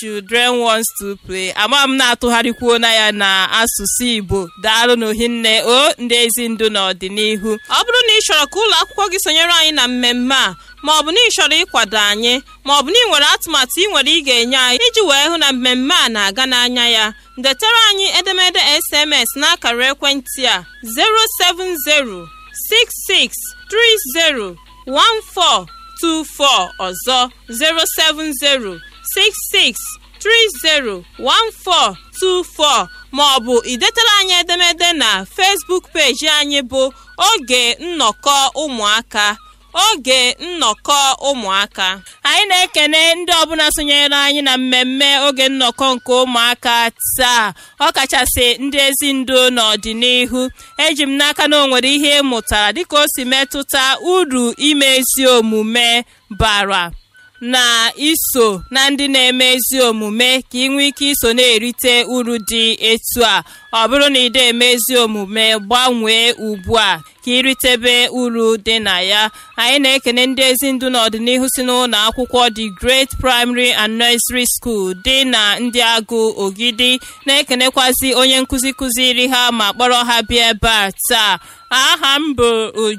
children wants to play ama m na-atụgharịkwuo na ya na asụsụ igbo daalụ n'ohinne o ndị ezi ndụ n'ọdịnihu ọ bụrụ na ị chọrọ ka ụlọ akwụkwọ gị sonyere anyị na mmemme a ma ọ bụ na ị chọrọ ịkwado anyị ma ọ bụ na ị nwere atụmatụ ị nwere ị ga-enye anyị iji wee hụ na mmemme a na-aga n'anya ya detara anyị edemede sms n'akara ekwentị a 07066301424 ọzọ 07066301424 ma ọ bụ idetara anyị edemede na Facebook peji anyị bụ oge nnọkọ ụmụaka oge nnọkọ ụmụaka anyị na-ekene ndị ọbụla sonyere anyị na mmemme oge nnọkọ nke ụmụaka taa ọkachasị ndị ezi ndu n'ọdịnihu eji m n'aka na o nwere ihe ị mụtara dịka o si metụta uru ime ezi omume bara na iso na ndị na-eme ezi omume ka ị nwee ike iso na-erite uru dị etu a ọ bụrụ na ị eme ezi omume gbanwee ugbu a ka iritebe uru dị na ya anyị na-ekene ndị ezi ndu n'ọdịnihu si n'ụlọ akwụkwọ The Great Primary and Nursery School dị na ndị agụ ogidi na-ekenekwazi onye nkụzi kụziri ha ma kpọrọ ha bịa ebe a taa aha m bụ Uju